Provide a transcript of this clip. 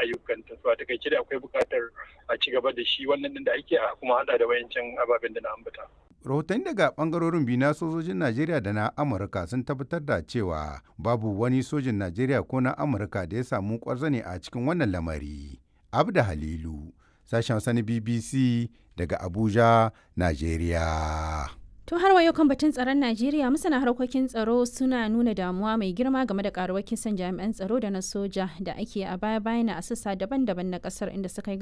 ayyukanta to a takaice da akwai buƙatar a ci gaba da shi wannan din da ake a kuma hada da wayancan ababen da na ambata rahotanni daga bangarorin biyu na sojojin najeriya da na amurka sun tabbatar da cewa babu wani sojin najeriya ko na amurka da ya samu kwarzane a cikin wannan lamari abda halilu sashen sani bbc daga abuja najeriya To har wayo kan batun tsaron Najeriya masana harkokin tsaro suna nuna damuwa mai girma game da karuwar kisan jami'an tsaro da na soja da ake a baya bayan a sassa daban-daban na kasar inda suka yi